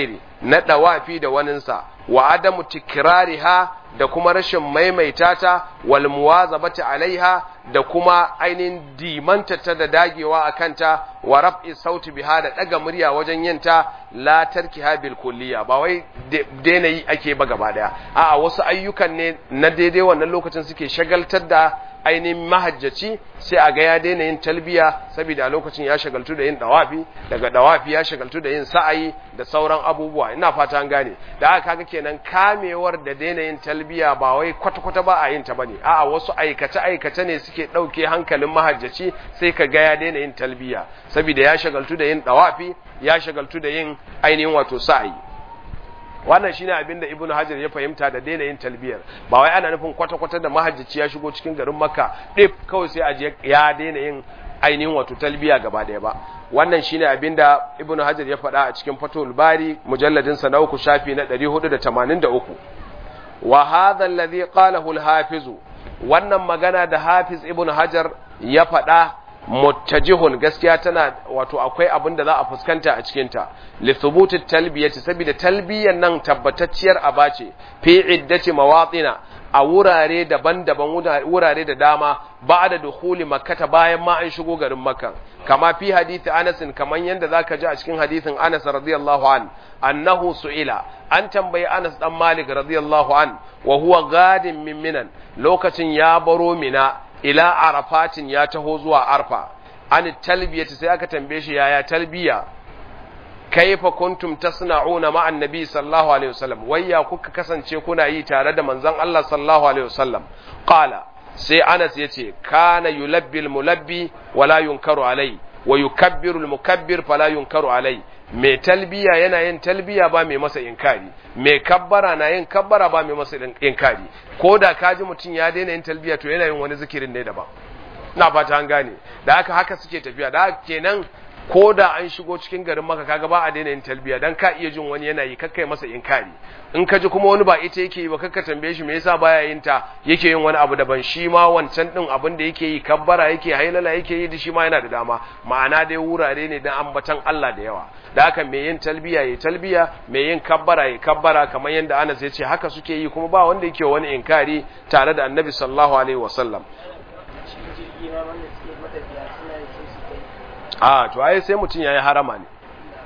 na dawafi da waninsa wa adamu tikrariha da kuma rashin maimaita ta wal muwazabati alaiha da kuma ainihin dimanta ta da dagewa a kanta wa raf'i sauti biha da daga murya wajen yin ta la tarkiha bil kulliya ba wai daina yi ake ba gaba daya a'a wasu ayyukan ne na daidai wannan lokacin suke shagaltar da ainihin mahajjaci sai a ga ya daina yin talbiya saboda a lokacin ya shagaltu da yin dawafi daga dawafi ya shagaltu da yin sa'ayi da sauran abubuwa ina fata an gane da aka kaga kenan kamewar da daina yin talbiya ba wai kwata-kwata ba a yin ta bane a'a wasu aikace-aikace ne suke ɗauke hankalin mahajjaci sai ka ga ya daina yin talbiya saboda ya shagaltu da yin dawafi ya shagaltu da yin ainihin wato sa'ayi wannan shine abin da ibnu hajar ya fahimta da daina yin talbiyar ba wai ana nufin kwata-kwata da mahajjaci ya shigo cikin garin makka ɗif kawai sai aje ya daina yin ainihin wato talbiya gaba ɗaya ba wannan shine abin da ibnu hajar ya faɗa a cikin fatul bari mujalladin sa na uku shafi na 483 wa hadha alladhi qalahu al-hafiz wannan magana da hafiz ibnu hajar ya faɗa muttajihun gaskiya tana wato akwai abin da za a fuskanta a cikinta li thubuti talbiyati saboda talbiyan nan tabbatacciyar aba ce fi iddati mawatina a wurare daban-daban wurare da dama ba da dukhuli makkata bayan ma an shigo garin makka kama fi hadisi Anas kaman yanda zaka ji a cikin hadisin Anas radiyallahu an annahu su'ila an tambayi Anas dan Malik radiyallahu an wa huwa gadin min minan lokacin ya baro mina ila arafatin ya taho zuwa arfa an talbiyati sai aka tambaye shi yaya talbiya kaifa kuntum tasna'una ma annabi sallallahu alaihi wasallam wayya kuka kasance kuna yi tare da manzon Allah sallallahu alaihi wasallam qala sai Anas yace kana yulabbi almulabbi wala yunkaru alai wa yukabbiru almukabbir fala yunkaru alai mai talbiya yana yin talbiya ba mai masa inkari mai kabbara na yin kabbara ba mai masa inkari ko da kaji mutum ya daina yin talbiya to yana yin wani zikirin ne daban na fata an gane da haka haka suke tafiya da haka kenan ko da an shigo cikin garin maka kaga ba a daina yin talbiya dan ka iya jin wani yana yi kakkai masa inkari in ka ji kuma wani ba ita yake yi ba kakka tambaye shi me yasa baya yin ta yake yin wani abu daban shi ma wancan din abin da yake yi kabbara yake hailala yake yi da shi ma yana da dama ma'ana dai wurare ne dan ambatan Allah da yawa da haka me yin talbiya yayi talbiya me yin kabbara yayi kabbara kamar yanda Anas ya ce haka suke yi kuma ba wanda yake wani inkari tare da Annabi sallallahu alaihi wasallam a to ai sai mutum yayi harama ne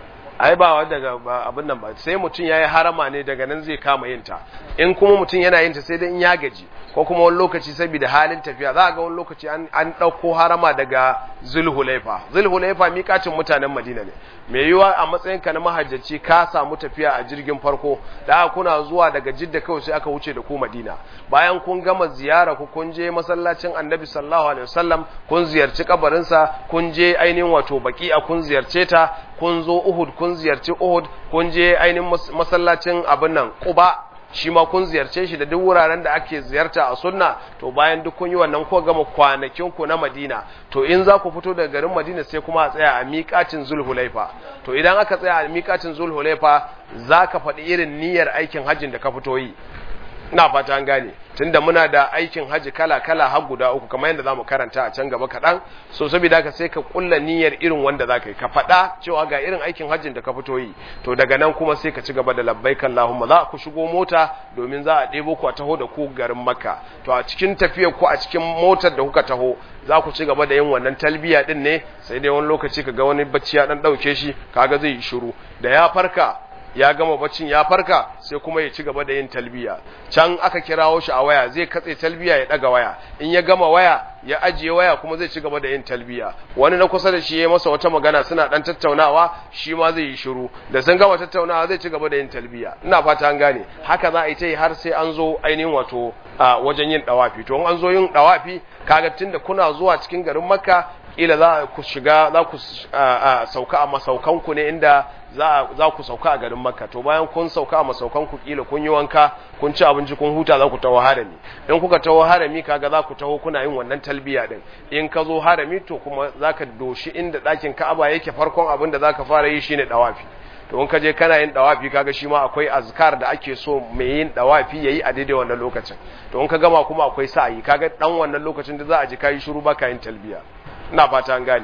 ai ba daga abin nan ba sai mutum yayi harama ne daga nan zai kama yin ta in kuma mutum yana yin ta sai dai in ya gaji ko kuma wani lokaci saboda halin tafiya za a ga wani lokaci an an dauko harama daga Zulhulaifa Zulhulaifa miƙacin mutanen Madina ne me yiwa a matsayin ka na mahajjaci ka samu tafiya a jirgin farko da kuna zuwa daga Jidda kawai sai aka wuce da ku Madina bayan kun gama ziyara ku kun je masallacin Annabi sallallahu alaihi wasallam kun ziyarci kabarinsa kun je ainihin wato baki'a kun ziyarce ta kun zo Uhud kun ziyarci Uhud kun je ainihin masallacin abin nan Quba shi ma kun ziyarce shi da duk wuraren da ake ziyarta a sunna to bayan duk kun yi wannan ko gama kwanakin ku na Madina to in za ku fito daga garin Madina sai kuma a tsaya a miƙacin Zulhulaifa to idan aka tsaya a miƙacin Zulhulaifa za ka faɗi irin niyyar aikin hajjin da ka fito yi ina fata an gane tunda muna da aikin haji kala-kala har guda uku kamar yadda zamu karanta a can gaba kaɗan so saboda haka sai ka kulla niyyar irin wanda za ka yi ka faɗa cewa ga irin aikin hajjin da ka fito yi to daga nan kuma sai ka ci gaba da labbaik Allahumma za ku shigo mota domin za a ɗebo ku a taho da ku garin Makka to a cikin tafiyar ku a cikin motar da kuka taho za ku ci gaba da yin wannan talbiya din ne sai dai wani lokaci ka ga wani bacci ya dan dauke shi kaga zai yi shiru da ya farka ya gama baccin ya farka sai kuma ya ci gaba da yin talbiya can aka kirawo shi a waya zai katse talbiya ya daga waya in ya gama waya ya ajiye waya kuma zai ci gaba da yin talbiya wani na kusa da shi ya masa wata magana suna dan tattaunawa shi ma zai yi shiru da sun gama tattaunawa zai ci gaba da yin talbiya ina fata an gane haka za a yi ta yi har sai an zo ainihin wato wajen yin dawafi to in an zo yin dawafi kaga tunda kuna zuwa cikin garin makka kila za ku shiga za ku sauka a masaukanku ne inda za ku sauka a garin makka to bayan kun sauka a masaukanku kila kun yi wanka kun ci abinci kun huta za ku taho harami in kuka taho harami kaga za ku taho kuna yin wannan talbiya din in ka zo harami to kuma za ka doshi inda ɗakin ka'aba yake farkon abin da za ka fara yi shine dawafi to in ka je kana yin dawafi kaga shi ma akwai azkar da ake so mai yin dawafi yayi a daidai wannan lokacin to in ka gama kuma akwai sa'ayi kaga dan wannan lokacin da za a ji kai shiru baka yin talbiya ina fata an gane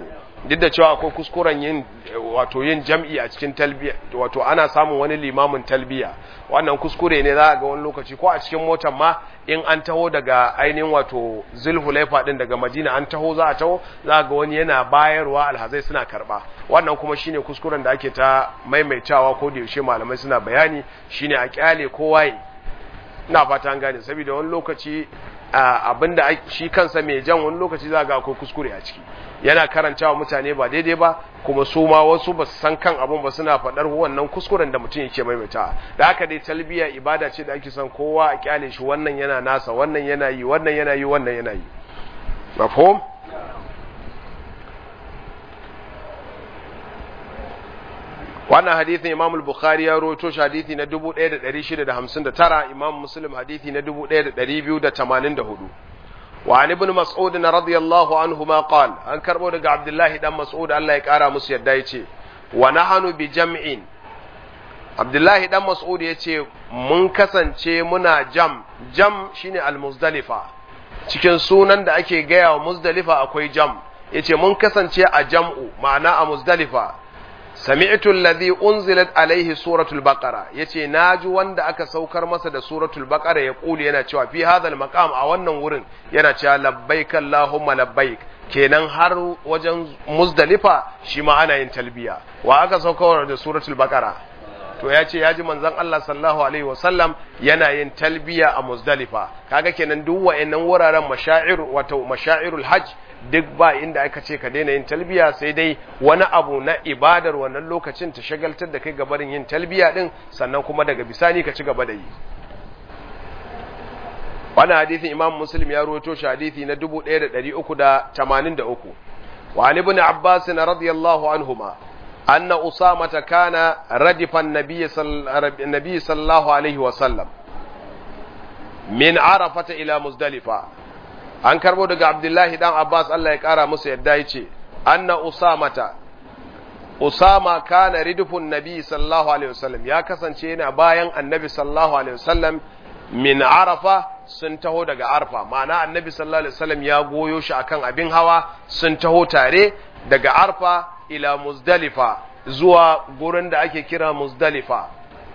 duk da cewa akwai kuskuren yin wato yin jam'i a cikin talbiya wato ana samun wani limamin talbiya wannan kuskure ne za ga wani lokaci ko a cikin motar ma in an taho daga ainihin wato zulhulaifa din daga madina an taho za a taho za ga wani yana bayarwa alhazai suna karba wannan kuma shine kuskuren da ake ta maimaitawa ko da yaushe malamai suna bayani shine a kyale kowa ina fata an gane saboda wani lokaci abinda shi kansa mai jan wani lokaci za ga akwai kuskure a ciki yana karantawa mutane ba daidai ba kuma su ma wasu ba su san kan abun ba suna faɗar wannan kuskuren da mutum yake maimaita da haka dai talbiya ibada ce da ake son kowa a kyale shi wannan yana nasa wannan yana yi wannan yana yi wannan yana yi mafhum wannan hadithin imam al-bukhari ya roto shi hadithi na 1659 imam muslim hadithi na 1284 wa an ibn mas'ud radiyallahu anhu ma qal an karbo daga abdullahi dan mas'ud Allah ya kara musu yadda yace wa nahnu bi jam'in abdullahi dan mas'ud yace mun kasance muna jam jam shine al-muzdalifa cikin sunan da ake gaya wa muzdalifa akwai jam yace mun kasance a jam'u ma'ana a muzdalifa sami'tu alladhi unzilat alaihi suratul baqara yace naji wanda aka saukar masa da suratul baqara ya kuli yana cewa fi hadhal maqam a wannan wurin yana cewa labbaik allahumma labbaik kenan har wajen muzdalifa shi ma ana yin talbiya wa aka saukar da suratul baqara to ya ce ya ji manzon Allah sallallahu alaihi wasallam yana yin talbiya a muzdalifa kaga kenan duk wa'annan wuraren mashair wato mashairul hajj duk ba inda aka ce ka daina yin talbiya sai dai wani abu na ibadar wannan lokacin ta shagaltar da kai gabarin yin talbiya din sannan kuma daga bisani ka ci gaba da yi wannan hadisin imam muslim ya rawaito shi hadisi na 1383 wa ali ibn abbas radiyallahu anhuma أن أسامة كان ردف النبي صلى, النبي صلى الله عليه وسلم من عرفة إلى مزدلفة an karbo daga Abdullahi dan Abbas Allah ya kara musu yadda yace anna usamata usama kana ridfun nabi sallallahu alaihi wasallam ya kasance yana bayan annabi sallallahu alaihi wasallam min arafa sun taho daga arfa ma'ana annabi sallallahu alaihi wasallam ya goyo shi akan abin hawa sun taho tare daga arfa ila muzdalifa zuwa gurin da ake kira muzdalifa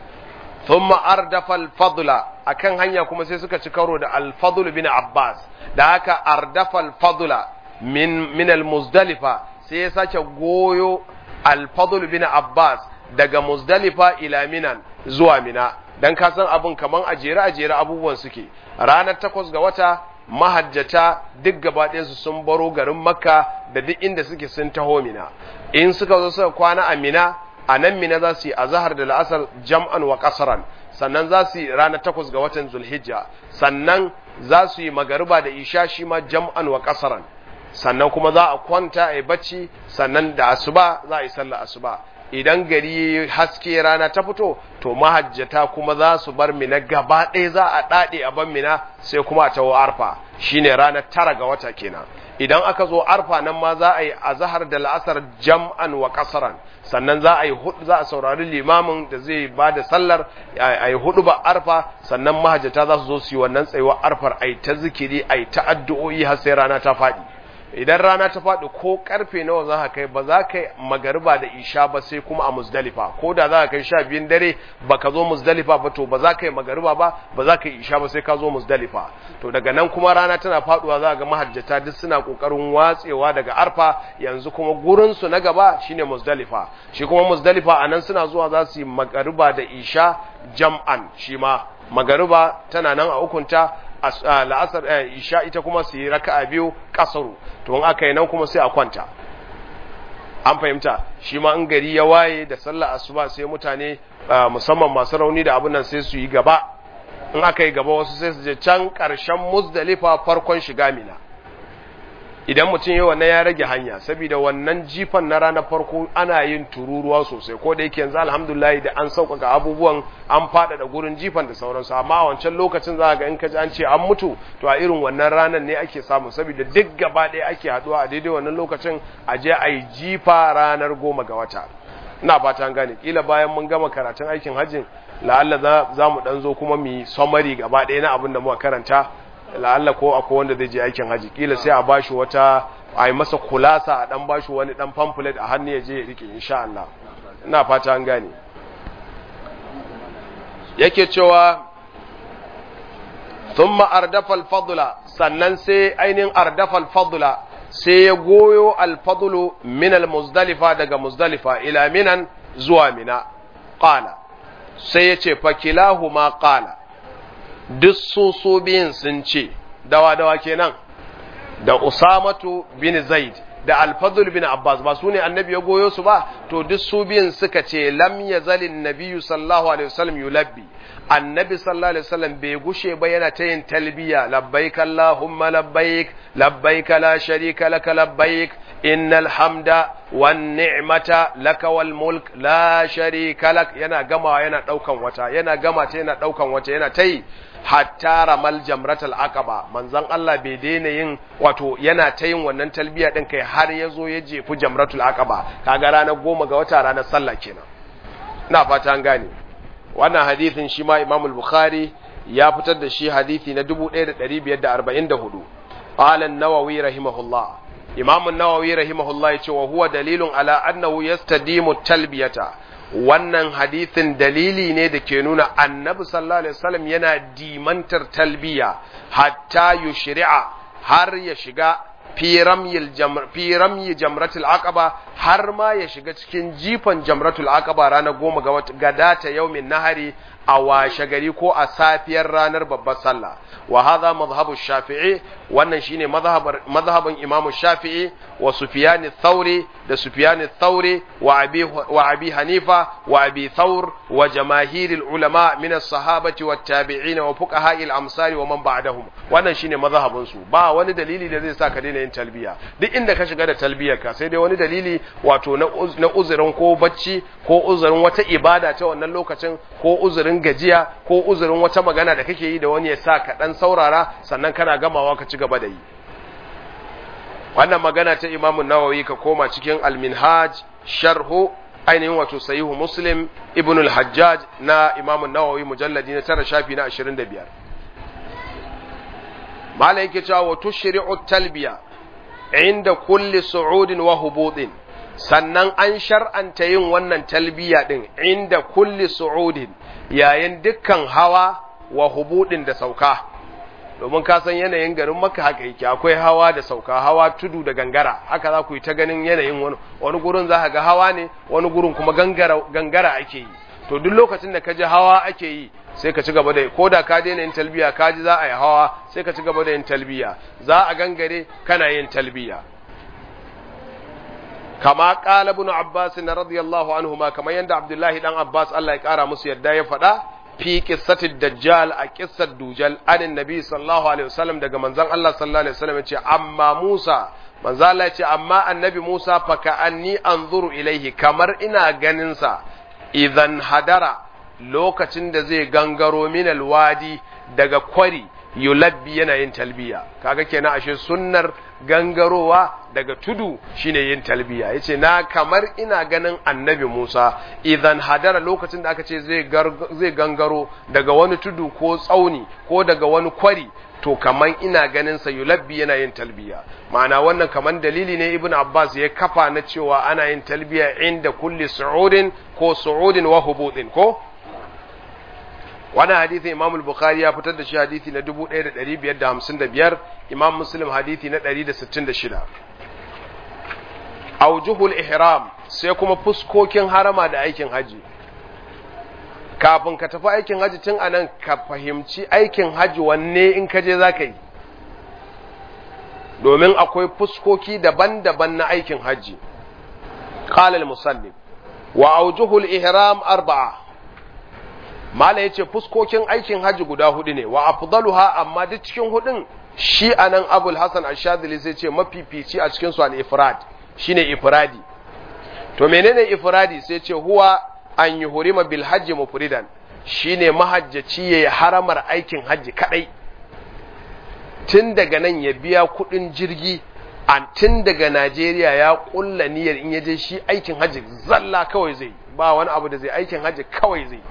thumma ardafa al-fadla akan hanya kuma sai suka ci karo da al-fadl bin abbas da haka ardafa al-fadla min min al-muzdalifa sai ya sake goyo al-fadl bin abbas daga muzdalifa ila minan zuwa mina dan ka san abun kaman ajere ajere abubuwan suke ranar takwas ga wata mahajjata duk gabaɗinsu sun baro garin makka da duk inda suke sun taho mina in suka zo suka kwana a mina a nan mina za su yi azahar da la'asar jam'an wa kasaran sannan za su yi ranar takwas ga watan zulhijja sannan za su yi magariba da isha shi ma jam'an wa kasaran sannan kuma za a kwanta a yi bacci sannan da asuba za a yi sallar asuba idan gari haske rana ta fito to mahajjata kuma za su bar mina gaba ɗaya za a ɗaɗe a ban mina sai kuma a tawo arfa shine ranar tara ga wata kenan idan aka zo arfa nan ma za a yi azahar da la'asar jam'an wa kasaran sannan za a yi za a saurari limamin da zai ba da sallar a yi hudu ba arfa sannan mahajjata za su zo su yi wannan tsayuwar arfar a yi ta zikiri a yi ta addu'o'i har sai rana ta faɗi idan rana ta faɗi ko karfe nawa za ka kai ba za ka yi magariba da isha ba sai kuma a muzdalifa ko da za ka kai sha biyun dare ba ka zo muzdalifa ba to ba za ka yi magariba ba ba za ka yi isha ba sai ka zo muzdalifa to daga nan kuma rana tana faɗuwa za ga mahajjata duk suna ƙoƙarin watsewa daga arfa yanzu kuma gurinsu na gaba shine muzdalifa shi kuma muzdalifa a nan suna zuwa za su yi magariba da isha jam'an shi ma magariba tana nan a hukunta la'asar isha ita kuma su yi raka'a biyu kasaru to in aka yi nan kuma sai a kwanta an fahimta shi ma in gari ya waye da sallar asuba sai mutane musamman masu rauni da abin nan sai su yi gaba in aka yi gaba wasu sai su je can ƙarshen muzdalifa farkon shiga mina idan mutum yi wannan ya rage hanya saboda wannan jifan na ranar farko ana yin tururuwa sosai ko da yake yanzu alhamdulillah da an sauƙaƙa abubuwan an faɗaɗa gurin jifan da sauransu amma a wancan lokacin za ga in ka ji an ce an mutu to a irin wannan ranar ne ake samu saboda duk gaba ɗaya ake haɗuwa a daidai wannan lokacin a je a yi jifa ranar goma ga wata ina fata an gane kila bayan mun gama karatun aikin hajjin la'alla za mu ɗan zo kuma mu yi summary gaba ɗaya na abin da muka karanta la'alla ko akwai wanda zai je aikin haji kila sai a bashi wata a yi masa kulasa a dan bashi wani dan pamphlet a hannu ya je ya rike insha Allah ina fata an gane yake cewa thumma ardafa al-fadla sannan sai ainihin ardafa al-fadla sai ya goyo al-fadlu min al-muzdalifa daga muzdalifa ila minan zuwa mina qala sai ya ce fakilahuma qala duk su su biyun sun ce dawa dawa kenan da usamatu bin zaid da alfadul bin abbas ba su ne annabi ya goyo su ba to duk su biyun suka ce lam yazalin nabiyyu sallallahu alaihi wasallam yulabbi annabi sallallahu alaihi wasallam bai gushe ba yana ta yin talbiya labbaik allahumma labbaik labbaik la sharika lak labbaik innal hamda wan ni'mata laka wal mulk la sharika lak yana gama yana daukan wata yana gama ta yana daukan wata yana tai hatta ramal jamratul aqaba manzon Allah bai daina yin wato yana ta yin wannan talbiya din kai har ya zo ya jefu jamratul aqaba kaga ranar goma ga wata ranar sallah kenan ina fata an gane wannan hadithin shi ma Imam al-Bukhari ya fitar da shi hadithi na 1544 qala an-Nawawi rahimahullah Imam an-Nawawi rahimahullah yace wa huwa dalilun ala annahu yastadimu talbiyata wannan hadithin dalili ne da ke nuna annabi sallallahu alaihi wasallam yana dimantar talbiya hatta yushri'a har ya shiga fi ramyi jamratul aqaba har ma ya shiga cikin jifan jamratul aqaba ranar goma ga gadata yaumin nahari a washe gari ko a safiyar ranar babbar sallah wa hadha madhhabu shafi'i wannan shine madhhabin imam shafi'i wa sufyan thauri da sufyan thauri wa abi wa abi hanifa wa abi thawr wa jamaahir ulama min as-sahabati wat tabi'in wa fuqaha al-amsari wa man ba'dahum wannan shine madhhabin su ba wani dalili da zai sa ka daina yin talbiya duk inda ka shiga da talbiyar ka sai dai wani dalili wato na uzurin ko bacci ko uzurin wata ibada ta wannan lokacin ko uzurin gajiya ko uzurin wata magana da kake yi da wani ya sa ka dan saurara sannan kana gamawa ka ci gaba da yi wannan magana ta Imam Nawawi ka koma cikin Al-Minhaj sharhu ainihin wato sahihu Muslim Ibn al-Hajjaj na Imam Nawawi mujalladi na tara shafi na 25 malai yake cewa wa tushri'u talbiya inda kulli su'udin wa hubudin sannan an shar'anta yin wannan talbiya din inda kulli su'udin yayin dukkan hawa wa hubudin da sauka domin ka san yanayin garin maka haka yake akwai hawa da sauka hawa tudu da gangara haka za ku yi ta ganin yanayin wani wani gurin za ka ga hawa ne wani gurin kuma gangara gangara ake yi to duk lokacin da ka ji hawa ake yi sai ka ci gaba da ko da ka daina yin talbiya ka ji za a yi hawa sai ka ci gaba da yin talbiya za a gangare kana yin talbiya kama qala ibn abbas radiyallahu anhuma kamar yanda abdullahi dan abbas Allah ya kara musu yadda ya faɗa fi qissatid dajjal a qissar dujal anin nabi sallallahu alaihi wasallam daga manzon Allah sallallahu alaihi wasallam yace amma Musa manzo Allah yace amma annabi Musa fa ka anni anzuru ilaihi kamar ina ganin sa idan hadara lokacin da zai gangaro min alwadi daga kwari yulabbi yana yin talbiya kaga kenan ashe sunnar gangarowa daga tudu shine yin talbiya yace na kamar ina ganin annabi Musa idan hadara lokacin da aka ce zai zai gangaro daga wani tudu ko tsauni ko daga wani kwari to kaman ina ganin sa yulabbi yana yin talbiya ma'ana wannan kaman dalili ne ibnu abbas ya kafa na cewa ana yin talbiya inda kulli su'udin ko su'udin wa hubudin ko wannan hadisi imam al-bukhari ya fitar da shi hadisi na 1555 imam muslim hadisi na 166 aujuhul ihram sai kuma fuskokin harama da aikin haji kafin ka tafi aikin haji tun anan ka fahimci aikin haji wanne in ka je zaka yi domin akwai fuskoki daban-daban na aikin haji qala al-musannif wa aujuhul ihram arba'a mala yace fuskokin aikin haji guda hudu ne wa afdaluha amma duk cikin hudun shi anan abul hasan ash-shadili sai ce mafifici a cikin su al-ifrad shine ifradi to menene ifradi sai ce huwa an yuhrima bil hajji mufridan shine mahajjaci yayi haramar aikin haji kadai tun daga nan ya biya kudin jirgi an tun daga Najeriya ya kulla niyyar in yaje shi aikin haji zalla kawai zai ba wani abu da zai aikin haji kawai zai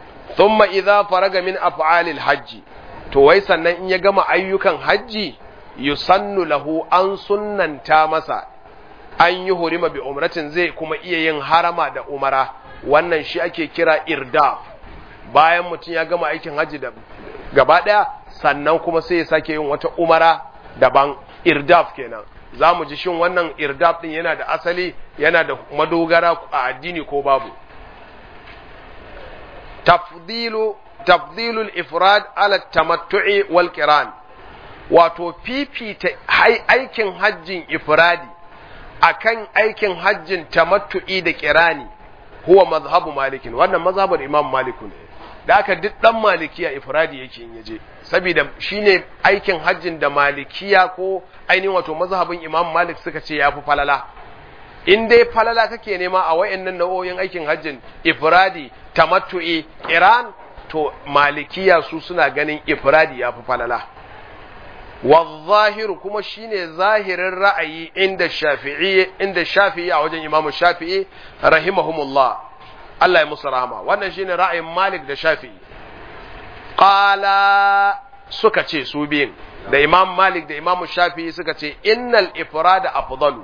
thumma idza faraga min af'alil hajji to wai sannan in ya gama ayyukan hajji yusannu lahu an sunnanta masa an yi hurima bi umratin zai kuma iya yin harama da umara wannan shi ake kira irdaf bayan mutum ya gama aikin hajji da gaba ɗaya sannan kuma sai ya sake yin wata umara daban irdaf kenan za mu ji shin wannan irdaf ɗin yana da asali yana da madogara a addini ko babu tafdilu tafdilul ifrad ala tamattu'i wal qiran wato fifita aikin hajjin ifradi akan aikin hajjin tamattu'i da kirani huwa mazhabu malikin wannan mazhabar imam maliku ne da aka duk dan malikiya ifradi yake in yaje saboda shine aikin hajjin da malikiya ko ainihin wato mazhabin imam malik suka ce yafi falala in dai falala kake nema a wayannan nau'o'in aikin hajjin ifradi tamattu'i kiran to malikiya su suna ganin ifradi yafi falala والظاهر kuma shine zahirin ra'ayi inda shafi'i inda shafi'i a wajen imamu shafi'i rahimahumullah Allah ya musu rahama wannan shine ra'ayin Malik da Shafi'i qala suka ce su biyun da Imam Malik da Imam Shafi'i suka ce innal ifrada afdalu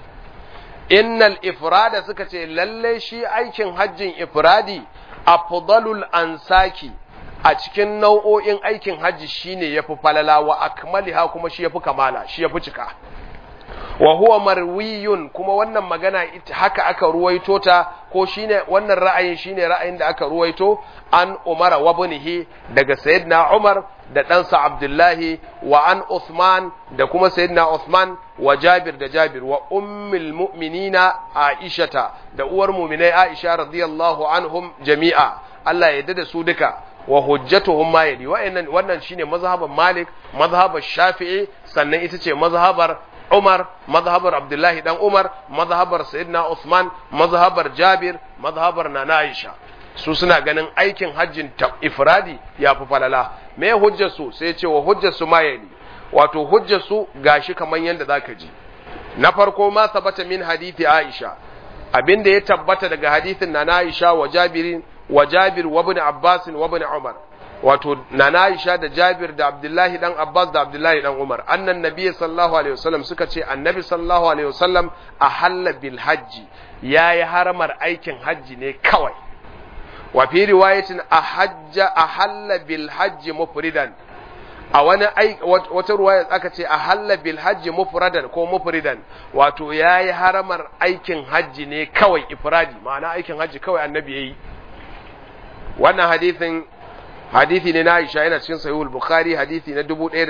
innal ifrada suka ce lalle shi aikin hajjin ifradi afdalul ansaki a cikin nau'o'in aikin hajji shine yafi falala wa akmaliha kuma shi yafi kamala shi yafi cika wa huwa marwiyun kuma wannan magana haka aka ruwaito ta ko shine wannan ra'ayin shine ra'ayin da aka ruwaito an Umar wa ibnihi daga sayyidina Umar da ɗansa Abdullahi wa an Uthman da kuma sayyidina Uthman wa Jabir da Jabir wa ummul mu'minina Aishata da uwar mu'minai Aisha radiyallahu anhum jami'a Allah ya yarda da su duka wa hujjatuhum ma yali wa'annan wannan shine mazhaban Malik mazhabar Shafi'i sannan ita ce mazhabar Umar mazhabar Abdullahi dan Umar mazhabar Sayyidina Usman mazhabar Jabir mazhabar Nana Aisha su suna ganin aikin hajjin ifradi ya fi falala me hujjar su sai ce wa hujjar su ma yali wato hujjar su gashi kaman yanda zaka ji na farko ma sabata min hadithi Aisha abinda ya tabbata daga hadithin Nana Aisha wa Jabirin wa Jabir wa ibn Abbas wa ibn Umar wato Nana Aisha da Jabir da Abdullahi dan Abbas da Abdullahi dan Umar annan nabi sallallahu alaihi wasallam suka ce annabi sallallahu alaihi wasallam ahalla bil hajji yayi haramar aikin hajji ne kawai wa fi riwayatin ahajja ahalla bil hajji mufridan a wani wata ruwaya aka ce ahalla bil hajji mufradan ko mufridan wato yayi haramar aikin hajji ne kawai ifradi ma'ana aikin hajji kawai annabi yayi wannan hadithin hadithi ne na Aisha yana cikin sahihul Bukhari hadithi na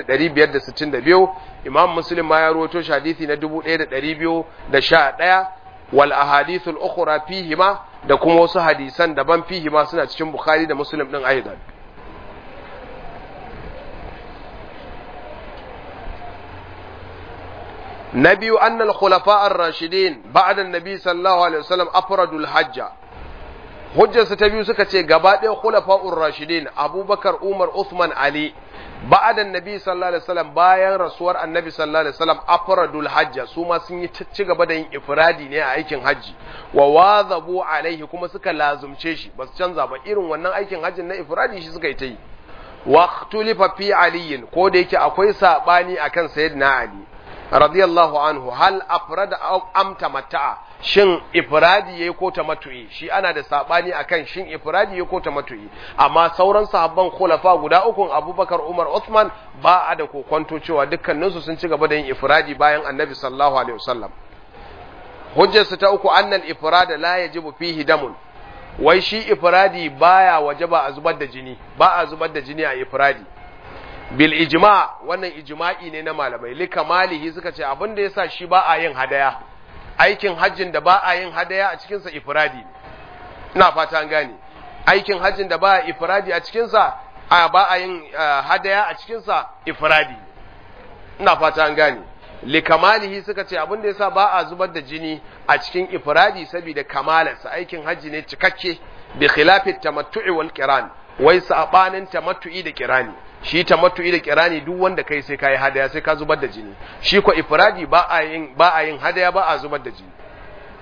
1562 Imam Muslim ma ya rawaito shi hadithi na 1211 wal ahadithul ukhra fihi ma da kuma wasu hadisan daban fihi ma suna cikin Bukhari da Muslim din aidan na biyu annal khulafa ar-rashidin ba'da an-nabi sallallahu alaihi wasallam afradul hajja hujjarsu ta biyu suka ce gaba ɗaya khulafa'ur rashidin abubakar umar usman ali ba'adan nabi sallallahu alaihi wasallam bayan rasuwar annabi sallallahu alaihi wasallam afradul hajja su ma sun yi ci gaba da yin ifradi ne a aikin hajji wa wazabu alaihi kuma suka lazumce shi ba su canza ba irin wannan aikin hajjin na ifradi shi suka yi ta yi wa ikhtulifa fi aliyin ko da yake akwai sabani akan sayyidina ali radiyallahu anhu hal afrada am tamatta'a shin ifradi yayi ko tamattu'i shi ana da sabani akan shin ifradi yayi ko tamattu'i amma sauran sahabban khulafa guda uku Abubakar Umar Uthman ba a da kokonto cewa dukkaninsu sun ci gaba da yin ifradi bayan Annabi sallallahu alaihi wasallam hujjar su ta uku annal ifrada la yajibu fihi damun wai shi ifradi baya wajaba a zubar da jini ba a zubar da jini a ifradi bil ijma wannan ijma'i ne na malamai li kamalihi suka ce abin da yasa shi ba a yin hadaya aikin hajjin da ba a yin hadaya a cikinsa ifradi ne ina fata an gane aikin hajjin da ba a ifradi a cikinsa a ba a yin hadaya a cikinsa ifradi ne ina fata an gane li kamalihi suka ce abin da yasa ba a zubar da jini a cikin ifradi saboda kamalarsa aikin hajji ne cikakke bi khilafi tamattu'i wal qiran wai sabanin tamattu'i da kirani shi tamattu'i da kirani duk wanda kai sai kai hadaya sai ka zubar da jini shi ko ifradi ba a yin ba a yin hadaya ba a zubar da jini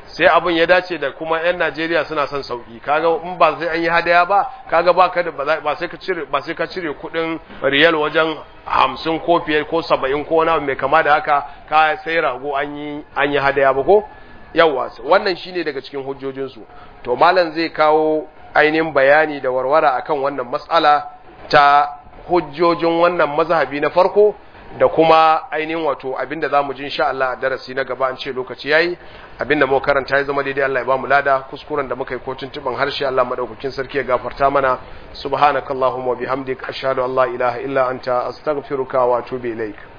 sai abin ya dace da kuma 'yan Najeriya suna son sauki kaga in ba sai an yi hadaya ba kaga ba ka da ba sai ka cire ba sai ka cire kudin riyal wajen 50 ko fiye ko 70 ko wani mai kama da haka ka sai rago an yi an yi hadaya ba ko yawa wannan shine daga cikin hujjojin su to malam zai kawo ainihin bayani da warwara akan wannan matsala ta hujjojin wannan mazhabi na farko da kuma ainihin wato abinda za mu ji insha Allah a darasi na gaba an ce lokaci yayi abinda mu karanta ya zama daidai Allah ya ba mu lada kuskuren da muka yi ko tuntuban harshe Allah madaukakin sarki ya gafarta mana subhanakallahumma wa bihamdik ashhadu an la ilaha illa anta astaghfiruka wa atubu ilaik